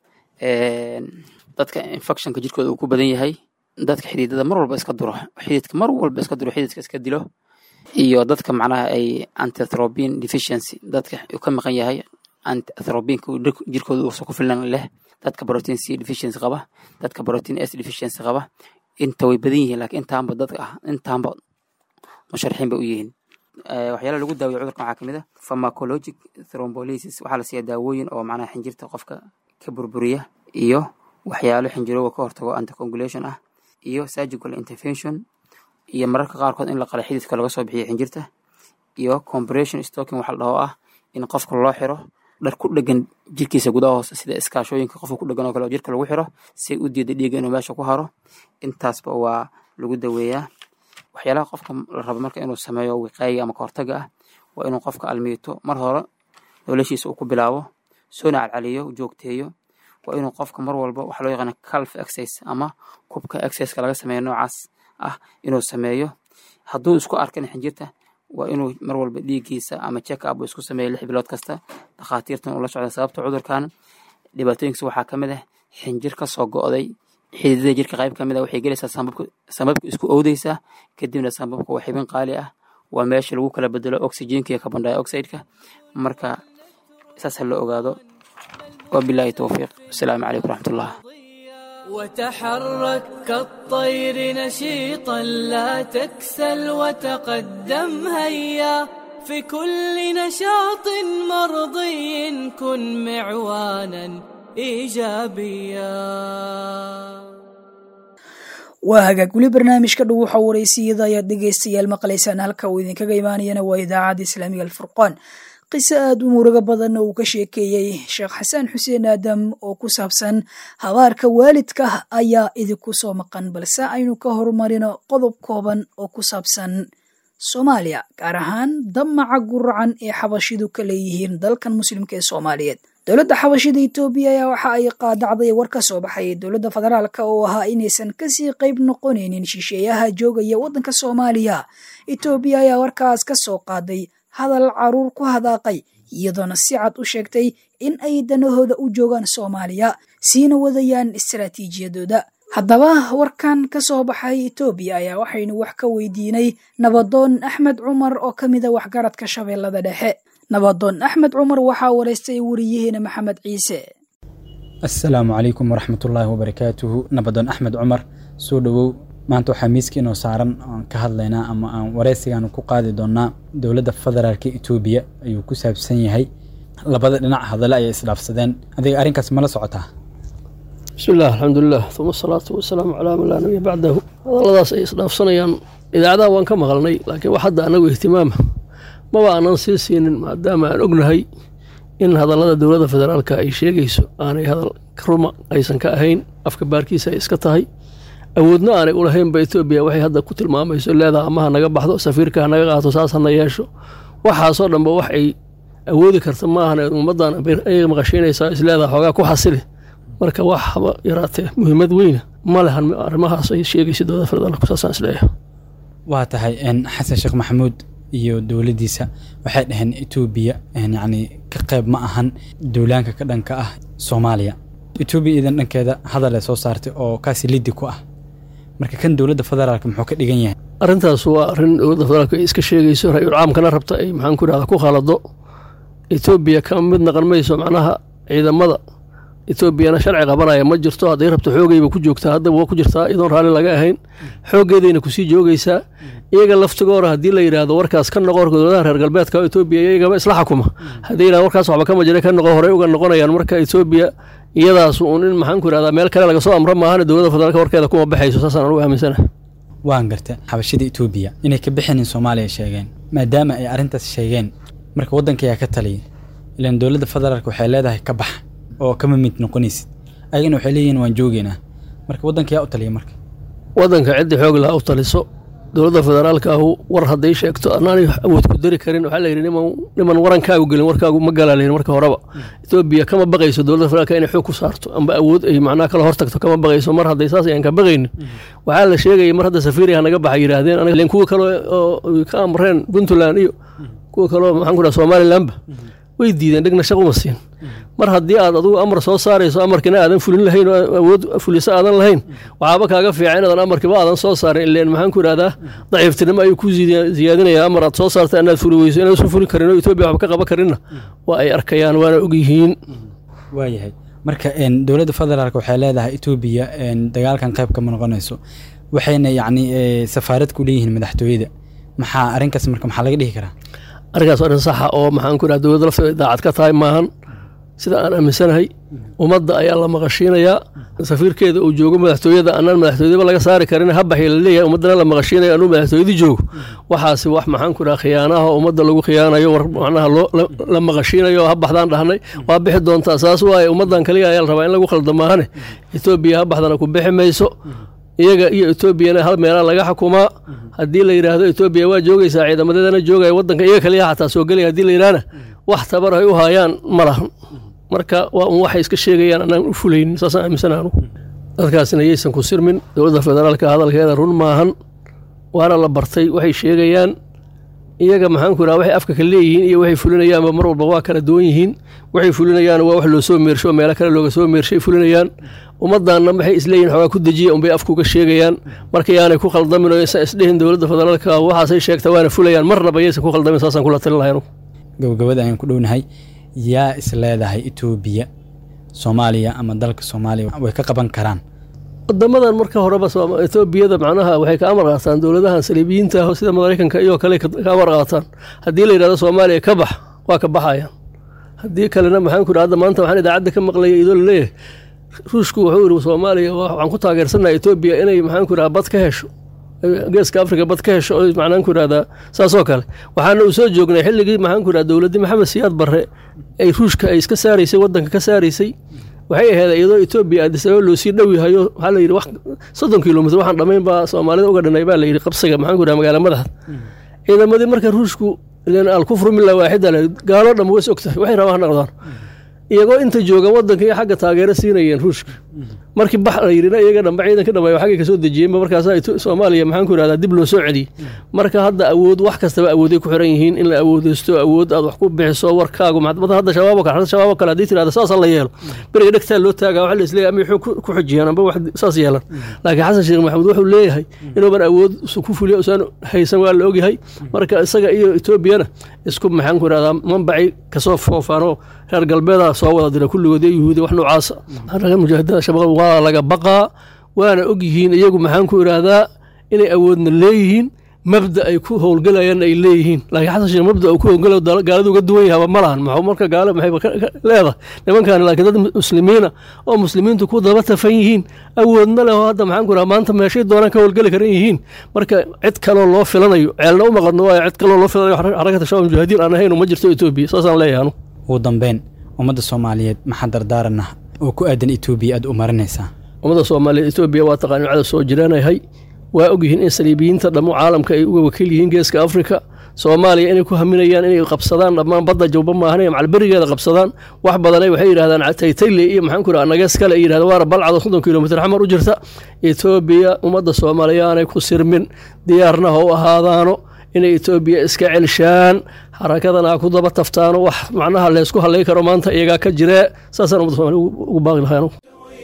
[SPEAKER 10] dadka infectionka jirkooda uu ku badan yahay dadka xididada mar walba iska duro xididka mar walba iska duro xididka iska dilo iyo dadka macnaha ay antithrobin deficiency dadka uu ka maqan yahay antithrobinka jirkooda uusan ku filan leh dadka protein c deficiency qaba dadka protein s deficiency qaba inta way badan yihiin laakiin intaanba dadka ah intaanba musharaxiin bay u yihiin waxyaalaha lagu daawiyo cudurkan waxaa kamid ah pharmacologic thrombolysis waxaa la siiya daawooyin oo macnaha xinjirta qofka ka burburiya iyo waxyaalo xinjirooga ka hortago anticoagulation ah iyo surgical intervention iyo mararka qaarkood in la qala xididka laga soo bixiyo xinjirta iyo compression stocking waxa la dhaho ah in qofka loo xiro dhar ku dhegan jirkiisa gudaha hoose sida iskaashooyinka qofka ku dhegan oo kale oo jirka lagu xiro si u diida dhiigga inuu meesha ku haro intaasba waa lagu daweeyaa waxyaalaha qofka la rabo marka inuu sameeyo wiqaayiga ama kahortaga ah waa inuu qofka almiito mar hore noloshiisa uu ku bilaabo soona calcaliyo joogteeyo waa inuu qofka mar walba waxa loo yaqaana calf exercise ama kubka exerciseka laga sameeyo noocaas ah inuu sameeyo hadduu isku arkan xinjirta waa inuu mar walba dhiiggiisa ama check up uu isku sameeya lix bilood kasta dhakhaatiirtan uu la socda sababta cudurkan dhibaatooyinkiisa waxaa ka mid ah xinjir ka soo go'day xididada jirka qayb ka mid ah waxay gelaysaa sambabka sambabka isku owdeysaa kadibna sambabka waa xibin qaali ah waa meesha lagu kala bedelo oxygenka iyo carbon dioxide-ka marka saas ha la ogaado wabilaahi towfiiq wasalaamu calaykum waraxmatullah
[SPEAKER 8] وتحرك كالطير نشيطا لا تكسل وتقدم هيا في كل نشاط مرضي كن معوانا ايجابيا
[SPEAKER 2] waa hagaag weli barnaamijka dhow waxa wareysiyada ayaad dhegeystayaal maqlaysaan halka uu idinkaga imaanayana waa idaacadda islaamiga alfurqaan qiso aada u murugo badanna uu ka sheekeeyey sheekh xasan xuseen aadam oo ku saabsan habaarka waalidka ayaa idinku soo maqan balse aynu ka horumarino qodob kooban oo ku saabsan soomaaliya gaar ahaan damaca guracan ee xabashidu ka leeyihiin dalkan muslimka ee soomaaliyeed dowladda xabashida etoobiya ayaa waxa ay qaadacday war ka soo baxay dowladda federaalka oo ahaa inaysan kasii qayb noqonaynin shisheeyaha joogaya waddanka soomaaliya etoobiya ayaa warkaas ka soo qaaday hadal caruur ku hadaaqay iyadoona si cad u sheegtay in ay danahooda u joogaan soomaaliya siina wadayaan istaraatiijiyadooda haddaba warkan ka soo baxay etoobiya ayaa waxaynu wax ka weydiinay nabadoon axmed cumar oo ka mida waxgaradka shabeellada dhexe nabadoon axmed cumar waxaa wareystay wariyaheena maxamed ciise
[SPEAKER 11] assalaamu calaykum waraxmatullaahi wabarakaatuhu nabadoon axmed cumar soo dhowow maanta waxaa miiska inoo saaran aan ka hadlaynaa ama aan wareysigaan ku qaadi doonaa dowladda federaalka etoobiya ayuu ku saabsan yahay labada dhinac hadale ayay isdhaafsadeen adiga arrinkaas mala socotaa
[SPEAKER 12] bismillaah alxamdulilah uma asalaatu wasalaamu calaa man laa nabiya bacdahu hadalladaas ay isdhaafsanayaan idaacadaha waan ka maqalnay laakiin wax hadda anagu ihtimaama maba aanan sii siinin maadaama aan ognahay in hadallada dowladda federaalka ay sheegayso aanay hadal ruma aysan ka ahayn afka baarkiisa ay iska tahay awoodna aanay ulahaynba etoobiya waxay hadda ku tilmaamayso leedaha amaha naga baxdo safiirka ha naga qaato saas hana yeesho waxaasoo dhanba wax ay awoodi karta maahan ummaddan ay maqashiinaysaa isleedaha xoogaa ku xasili marka wax haba yaraatee muhiimad weyna ma lehan arrimahaas ay sheegayso dowladda federaalku saasaan isleeyahay
[SPEAKER 11] waa tahay xasan sheekh maxamuud iyo dowladdiisa waxay dhaheen etoobiya yacni ka qayb ma ahan duulaanka ka dhanka ah soomaaliya etoobiya idan dhankeeda hadal ay soo saartay oo kaasi liddi ku ah marka kan dowladda federaalka muxuu ka dhigan yahay
[SPEAKER 12] arrintaas waa arrin dowladda federaalka ay iska sheegayso ra-iul caamkana rabta ay maxaan ku irahda ku khalado etoobiya ka mid naqan mayso macnaha ciidamada etoobiyana sharci qabanaya ma jirto hadday rabto xoogayba ku joogtaa haddaba waa ku jirtaa iyadoon raalli laga ahayn xooggeedayna kusii joogaysaa iyaga laftigoora haddii la yidhaahdo warkaas ka noqo dowladaha reer galbeedka oo etoobiya iyagaba isla xukuma haddii yidhahdo warkaas waxba kama jira ka noqo horey uga noqonayaan marka etoobiya iyadaas uun in maxaan ku irahdaa meel kale laga soo amro maahane dowladda federaalka warkeeda kuma baxayso saasaan anugu aaminsana
[SPEAKER 11] waan garta xabashida etoobiya inay ka bixinin soomaaliya sheegeen maadaama ay arrintaas sheegeen marka waddanka ayaa ka taliya ilaan dowladda federaalka waxay leedahay ka bax oo kama mid noqonaysid ayagana waxay leeyihiin waan joogeynaa marka waddanka yaa u taliya marka
[SPEAKER 12] waddanka ciddii xoog laha u taliso dowladda federaalka ahu war hadday sheegto anaanay awood ku dari karin waxaa layidhi niman niman warankaagu gelin warkaagu ma galaa layidhi marka horeba etoobiya kama baqayso dowladda federaalka inay xoog ku saarto amba awood ay macnaha kala hortagto kama baqayso mar hadday saas ayaan ka baqaynin waxaa la sheegayay mar hadda safiiriya naga baxa yidhaahdeen aniga kuwa kale oo ka amreen puntland iyo kuwa kaleo maxaan ku dhaha somalilandba way diideen dhegna shaq uma siin mar haddii aad adugu amar soo saarayso amarkina aadan fulin lahayn oo awood fuliso aadan lahayn waxaaba kaaga fiican inaadan amarkiba aadan soo saarin ileen maxaan ku idhahdaa daciiftinimo ayuu ku ziyaadinaya amar aad soo saarta inaad fuli weyso inaadan fuli karin oo etoobiya waxba ka qaban karinna waa ay arkayaan waana ogyihiin
[SPEAKER 11] waayahay marka dowladda federaalk waxay leedahay etoobiya dagaalkan qayb kama noqonayso waxayna yacni safaarad ku leeyihiin madaxtooyada maxaa arrinkaas marka maxaa laga dhihi karaa
[SPEAKER 12] arrinkaas arrin saxa oo maxaan ku idhaha dowladda lafteeda daacad ka tahay maahan sida aan aaminsanahay ummadda ayaa la maqashiinayaa safiirkeeda uu joogo madaxtooyada anaan madaxtooyadaba laga saari karin habaxii la leeyahay ummaddana la maqashiinayo anuu madaxtooyadii joogo waxaasi wax maxaan ku idhaha khiyaanaha ummadda lagu khiyaanayo war macnaha loo la maqashiinayo ha baxdaan dhahnay waa bixi doontaa saas waaye ummaddan kaliya ayaa la rabaa in lagu khalda maahane etoobiya ha baxdana ku bixi mayso iyaga iyo etoobiyana hal meelaa laga xukumaa haddii la yidhaahdo etoobiya waa joogaysaa ciidamadeedana joogaya waddanka iyaga kaliya xataa soo gelaya hadii la yidhahna wax tabar ay u haayaan ma lahan marka waa un waxay iska sheegayaan anaan u fulaynin saasaan aaminsana anugu dadkaasina yaysan ku sirmin dowladda federaalka hadalkeeda run maahan waana la bartay waxay sheegayaan iyaga maxaanku raha waxay afka ka leeyihiin iyo waxay fulinayaanba mar walba waa kala duwan yihiin waxay fulinayaan waa wax loo soo meersho oo meelo kale looga soo meershay fulinayaan ummaddaanna waxay isleeyihin xoogaa ku dejiya unbay afkuga sheegayaan marka yaanay ku khaldamin oo isa isdhehin dowladda federaalka waxaasay sheegta waana fulayaan marnaba yaysan ku khaldamin saasaan kula talin lahay anugu
[SPEAKER 11] gabagabada ayaan ku dhownahay yaa is leedahay etoobiya soomaaliya ama dalka soomaaliya way ka qaban karaan
[SPEAKER 12] wadamadan marka horeba etoobiyada macnaha waxay ka amar qaataan dowladahan saliibiyiinta ah sida maraykanka iyo kale ka amar qaataan haddii la yidhahdo soomaaliya ka bax waa ka baxayaan haddii kalena maxaan ku idhi hadda maanta waxaan idaacadda ka maqlaya idoo laleeyahay ruushku wuxuu yidhi soomaaliya waxaan ku taageersannaha etoobiya inay maxaan ku idhaha bad ka hesho geeska afrika bad ka hesho oo macnaan ku idhahdaa saasoo kale waxaana uu soo joognay xilligii maxaan ku idhaha dowladdii maxamed siyaad barre ay ruushka ay iska saaraysay waddanka ka saaraysay waxay ahayd iyadoo etoobiya addis ababa loo sii dhow yahayo waxaa la yidhi wax soddon kilomitr waxaan dhammayn baa soomaalida uga dhanay baa la yidhi qabsiga maxaan ku idhaha magaala madaxda ciidamadii marka ruushku ilan alkufru mila waaxida le gaaloo dhan ways og tahay waxay rabaan ha noqdaan iyagoo inta jooga waddanka iyo xagga taageero siinayeen ruushka markii bax la yidhina iyaga dhanba ciidanka dhammeeyo xaggay kasoo dejiyeenba markaasaa soomaaliya maxaan ku idhahdaa dib loo soo celiyey marka hadda awood wax kastaba awooday ku xiran yihiin in la awoodeysto awood aad wax ku bixiso warkaagu maxkamada hadda shabaabo kale hadda shabaabo kale haddii tirahda saasa la yeelo beriga dhegtaa loo taagaa waxa la isleeyahay ama wuxuu ku xujiyaan amba wax saas yeelan laakiin xasan sheekh maxamuud wuxuu leeyahay inuuban awood ku fuliyo usaan haysan waa la ogyahay marka isaga iyo etoobiyana isku maxaan ku idhahdaa manbacay kasoo foofaanoo reer galbeeda soo wada dira kulligood iyo yuhuudi wax noocaasa ragga mujaahidada shabaab waa laga baqaa waana og yihiin iyagu maxaan ku idhaahdaa inay awoodna leeyihiin mabda ay ku howlgalayaan ay leeyihiin laakiin xasan sheekh mabda uu ku howlgalayo gaaladu uga duwan yahaba ma lahan maxuu marka gaalo maxay leedahay nimankan laakiin dad muslimiina oo muslimiintu ku daba tafan yihiin awoodna leh oo hadda maxaan ku idhaha maanta meeshay doonaan ka howlgali karan yihiin marka cid kaloo loo filanayo ceelna u maqadno waayo cid kaloo loo filanayo xarakata shabaab mujaahidiin aan ahayn ma jirto etoobiya saasaan leeyahay anu
[SPEAKER 11] ugu dambeyn ummadda soomaaliyeed maxaa dardaaranah oo ku aadan etoobiya aad u marinaysaa
[SPEAKER 12] ummadda soomaaliyeed etoobiya waa taqaani cada soo jiraanahay waa ogyihiin in saliibiyiinta dhammo caalamka ay uga wakiil yihiin geeska afrika soomaaliya inay ku haminayaan inay qabsadaan dhammaan badda jawba maahan macalberigeeda qabsadaan wax badanay waxay yidhahdaan taytayle iyo maxaan ku idhaha nagees kale ay yidhahdaan waara balcado soddon kilomitr xamar u jirta etoobiya ummadda soomaaliya aanay ku sirmin diyaarna ha u ahaadaano inay etoobiya iska celshaan xarakadana ha ku daba taftaano wax macnaha leysku hadlay karo maanta iyagaa ka jiree saasaan ummadda somaaliya ugu baaqi lahay anugu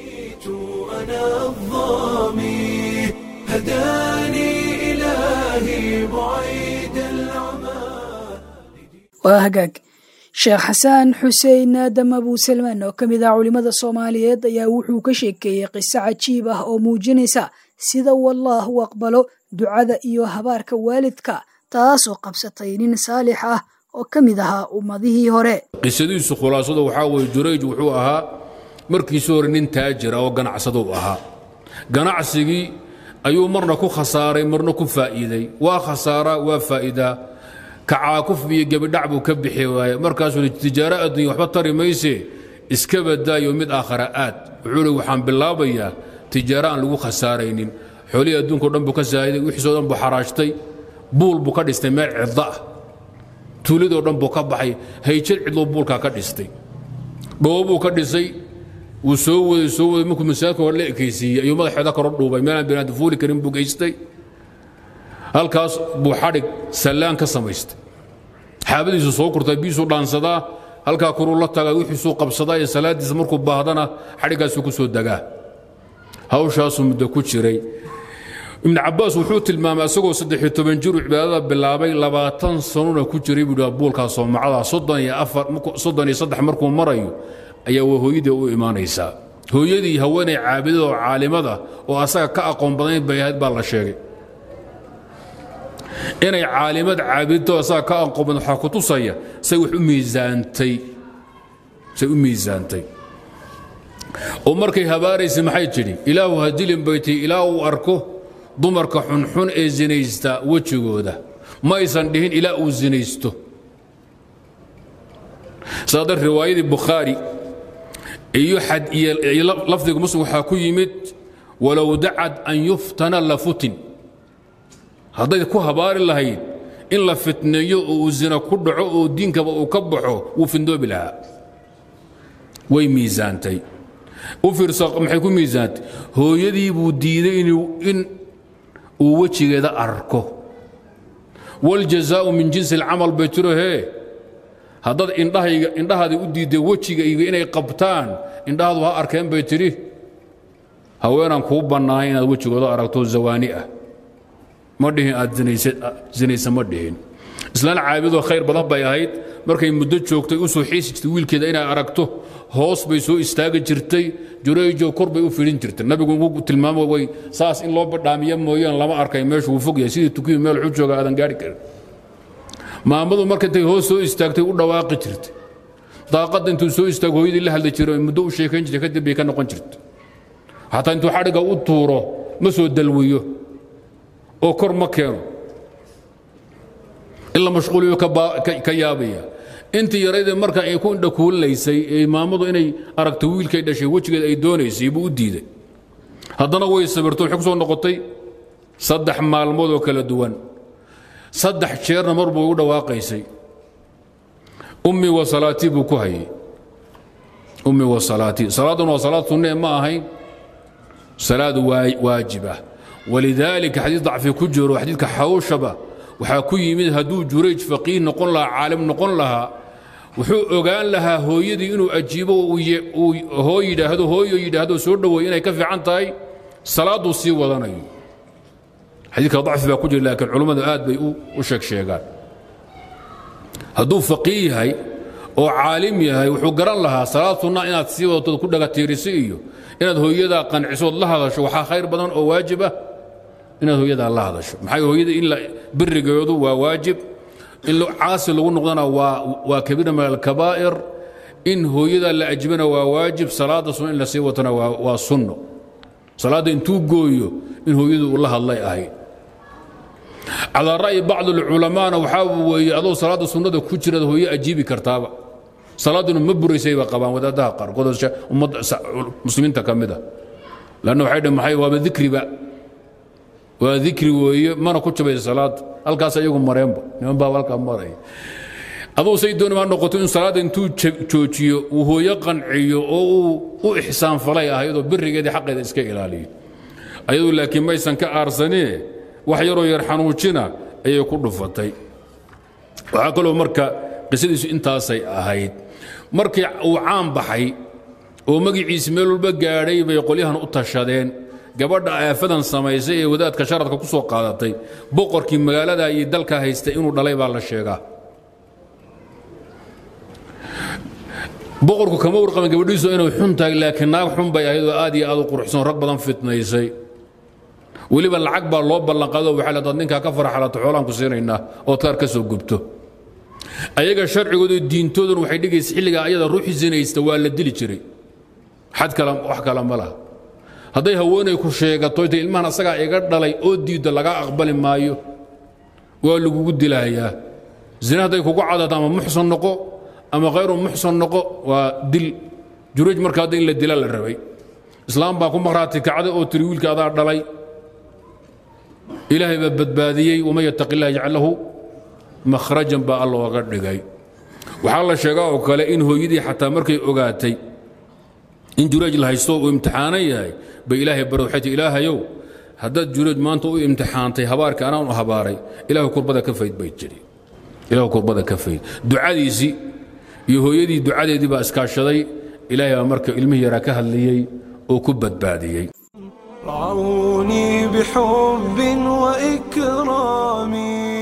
[SPEAKER 2] waa hagaag sheekh xasaan xuseen aadam abuu salmaan oo ka mid ah culimmada soomaaliyeed ayaa wuxuu ka sheekeeyey qiso cajiib ah oo muujinaysa sida wallaah u aqbalo ducada iyo habaarka waalidka taasoo qabsatay nin saalix ah oo ka mid ahaa ummadihii hore
[SPEAKER 13] qisadiisu khulaasadu waxaa weye jurayj wuxuu ahaa markiisu hore nin taajira oo ganacsado u ahaa ganacsigii ayuu marna ku khasaaray marna ku faa'iiday waa khasaaraa waa faa'iidaa kacaakuf iyo gebidhac buu ka bixi waaye markaasuu tijaaro adduunya waxba tari mayse iska badaayo mid aakhara aad wuxuu hi waxaan bilaabayaa tijaaro aan lagu khasaaraynin xoolihii adduunko dhan buu ka saahiday wixiisoo dhan buu xaraashtay buul buu ka dhistay meel cidda ah tuuladoo dhan buu ka baxay hayjad cidluu buulkaa ka dhistay dhoobo buu ka dhisay wuu soo waday soo waday markuu masaajidka hore la ekaysiiyey ayuu madaxeeda koro dhuubay meelaan binaadam fuuli karin buu geystay halkaas buu xadhig sallaan ka samaystay xaabadiisu soo kurtaa biisuu dhaansadaa halkaa kuruu la tagaa wixiisuu qabsadaa ee salaaddiisa markuu baahdana xadhiggaasuu ku soo degaa hawshaasuu muddo ku jiray ibnu cabbaas wuxuu tilmaamay asagoo saddexiyo toban jiru cibaadada bilaabay labaatan sanuna ku jiray buu dhaha buulkaa soomacada soddon iyo afar soddon iyo saddex markuu marayo ayaa waa hooyadii u imaanaysaa hooyadii haweenay caabidada oo caalimada oo asaga ka aqoon badanayd bay ahayd baa la sheegay inay caalimad caabidto asaga ka aqoon badan waxaa ku tusaya say wax u miisaantay say u miisaantay oo markay habaaraysay maxay tidhi ilaahu ha dilin bay tihi ilaa uu arko dumarka xunxun ee sinaysta wejigooda ma aysan dhihin ilaa uu sinaysto saadar riwaayadii bukhaari iyo xad iyo lafdiga muslim waxaa ku yimid walow dacad an yuftana la futin hadday ku habaari lahayd in la fitneeyo oo uu zina ku dhaco oo diinkaba uu ka baxo wuu findoobi lahaa way miisaantay u fiirsa maxay ku miisaantay hooyadii buu diiday in uu wejigeeda arko waljazaau min jinsi alcamal bay tiro hee haddaad indhahayga indhahaada u diidday wejigayga inay qabtaan indhahaadu ha arkeen bay tidhi haweenaan kuu bannaanay inaad wejigooda aragto zawaani ah ma dhihin aad zinaysa ma dhihin islaan caabidoo khayr badan bay ahayd markay muddo joogtay u soo xiisi jirtay wiilkeeda inay aragto hoos bay soo istaagi jirtay jureejo kor bay u fidhin jirtay nabigu ugu tilmaamo way saas in loo badhaamiya mooyaan lama arkay meeshu wuu fog yahay sidii tukiyu meel xu jooga aadan gaari karin maamadu marka intay hoos soo istaagtay u dhawaaqi jirtay daaqadda intuu soo istaago hooyadii la hadli jiray muddo u sheekayn jirtay kadib bay ka noqon jirtay xataa intuu xadhigga u tuuro ma soo dalwiyo oo kor ma keeno in la mashquuliyo ka yaabaya intii yaraydee marka ay ku indhakuulinaysay ee maamadu inay aragto wiilkay dhashay wejigeed ay doonaysay buu u diiday haddana way sabirto waxay ku soo noqotay saddex maalmood oo kala duwan saddex jeerna mar buu u dhawaaqaysay ummi wa salaatii buu ku hayay ummi wa salaatii salaaduna waa salaad sunnee ma ahayn salaad waajib ah walidaalika xadiis dacfi ku jiro xadiidka xawshaba waxaa ku yimid hadduu jurayj faqiih noqon lahaa caalim noqon lahaa wuxuu ogaan lahaa hooyadii inuu ajiibo uu hooy yidhaahdo hooyo yidhaahdo soo dhoweey inay ka fiican tahay salaadduu sii wadanayo xadiidka dacfi baa ku jira laakiin culummadu aad bay u sheeg sheegaan hadduu faqiih yahay oo caalim yahay wuxuu garan lahaa salaad sunna inaad sii wadato ku dhagatiirisi iyo inaad hooyadaa qancisood la hadasho waxaa khayr badan oo waajib ah inaad hooyadaa la hadasho maxaa hooyada in birigeedu waa waajib in caasi lagu noqdana waa kabiira min alkabaa'ir in hooyadaa la ajibana waa waajib salaada sunna in la sii watana waa sunno salaadda intuu gooyo in hooyadu uu la hadlay ahayd calaa ra'yi bacdi alculamaana waxaa weeye adoo salaadda sunnada ku jiraad hooye ajiibi kartaaba salaaduna ma buraysayba qabaan wadaadaha qaarkood ummadda muslimiinta ka mid a lanna waxay dhn maxay waaba dikriba waa dikri weeye mana ku jabaysa salaada halkaas ayagu mareenba niman baa halkaa maraya aduu say dooni ma noqoto in salaadda intuu joojiyo uu hooyo qanciyo oo uu u ixsaan falay ahaydoo birigeedii xaqeeda iska ilaaliyo ayadu laakiin maysan ka aarsanee wax yaroo yar xanuujina ayay ku dhufatay waxaa kaloo marka qisadiisu intaasay ahayd markii uu caan baxay oo magiciisi meel walba gaadhay bay qolyahan u tashadeen gabadha aafadan samaysay ee wadaadka sharadka ku soo qaadatay boqorkii magaalada iyo dalka haystay inuu dhalay baa la sheegaa boqorku kama warqaban gabadhiisu inay xun tahay laakiin naag xun bay ahayd oo aad iyo aad u quruxsan rag badan fitnaysay weliba lacag baa loo ballanqaado waxaa la dad ninkaa ka faraxalato xoolaan ku siinaynaa oo taar ka soo gubto ayaga sharcigooda diintoodun waxay dhigaysa xilligaa ayada ruuxi sinaysta waa la dili jiray xad kale wax kale ma laha hadday haweenay ku sheegato intay ilmahan asagaa iga dhalay oo diidda lagaa aqbali maayo waa lagugu dilahayaa zina hadday kugu cadato ama muxsan noqo ama khayru muxsan noqo waa dil juruuj marka hadda in la dila la rabay islaam baa ku maqhraati kacday oo tiri wiilka adaa dhalay ilaahay baa badbaadiyey waman yattaqi illah yajcal lahu makhrajan baa alla oga dhigay waxaa la sheegaa oo kale in hooyadii xataa markay ogaatay in jureej la haysto uu imtixaanan yahay bay ilaahay baro waxay tii ilaahayow haddaad jureej maanta u imtixaantay habaarka anaan u habaaray ilaahu kurbada ka fayd bay jiri ilaahu kurbada ka fayd ducadiisii iyo hooyadii ducadeedii baa iskaashaday ilaahay baa marka ilmihii yaraa ka hadlayey oo ku badbaadiyey
[SPEAKER 1] رعوني بحب وإكرام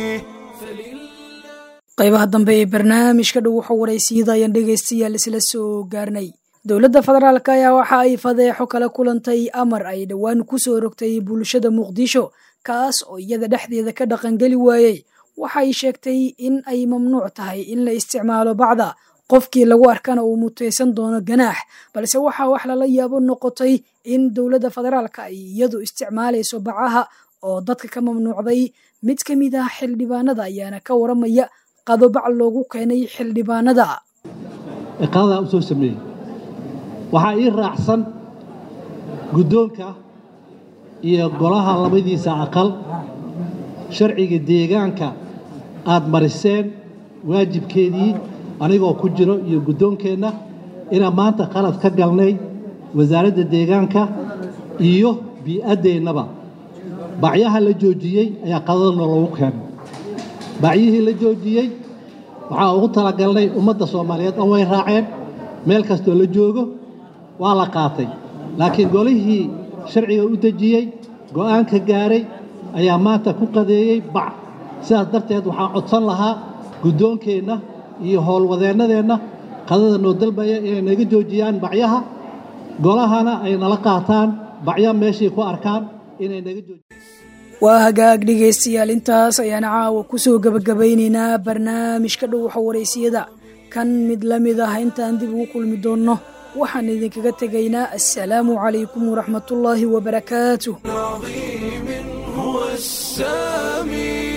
[SPEAKER 2] qaybaha dambe ee barnaamijka dhow waxa waraysiyada ayaan dhegaystayaal isla soo gaarnay dowladda federaalk ayaa waxa ay fadeexo kala kulantay amar ay dhowaan ku soo rogtay bulshada muqdisho kaas oo iyada dhexdeeda ka dhaqangeli waayey waxay sheegtay in ay mamnuuc tahay in la isticmaalo bacda qofkii lagu arkana uu mutaysan doono ganaax balse waxaa wax lala yaabo noqotay in dowladda federaalka ay iyadu isticmaalayso bacaha oo dadka ka mamnuucday mid ka mid ah xildhibaanada ayaana ka waramaya qado bac loogu keenay xildhibaanada
[SPEAKER 14] iqaadadaa u soo sameeyey waxaa ii raacsan guddoonka iyo golaha labadiisa aqal sharciga deegaanka aad mariseen waajibkeedii anigoo ku jiro iyo guddoonkeenna inaan maanta qalad ka galnay wasaaradda deegaanka iyo bii'addeennaba bacyaha la joojiyey ayaa qadadna loogu keenay bacyihii la joojiyey waxaa ugu talagalnay ummadda soomaaliyeed oo way raaceen meel kastoo la joogo waa la qaatay laakiin golihii sharciga u dejiyey go'aanka gaaray ayaa maanta ku qadeeyey bac sidaas darteed waxaan codsan lahaa guddoonkeenna iyo howlwadeennadeenna qadada noo dalbaya inay naga joojiyaan bacyaha golahana ay nala qaataan bacyo meeshay ku arkaan inay naga joojiyaan
[SPEAKER 2] waa hagaag dhegaystayaal intaas ayaan caawa ku soo gebagabaynaynaa barnaamijka dhowxa waraysiyada kan mid la mid ah intaan dib ugu kulmi doonno waxaan idinkaga tegaynaa assalaamu calaykum waraxmatullaahi wabarakaatuh
[SPEAKER 1] هو السامي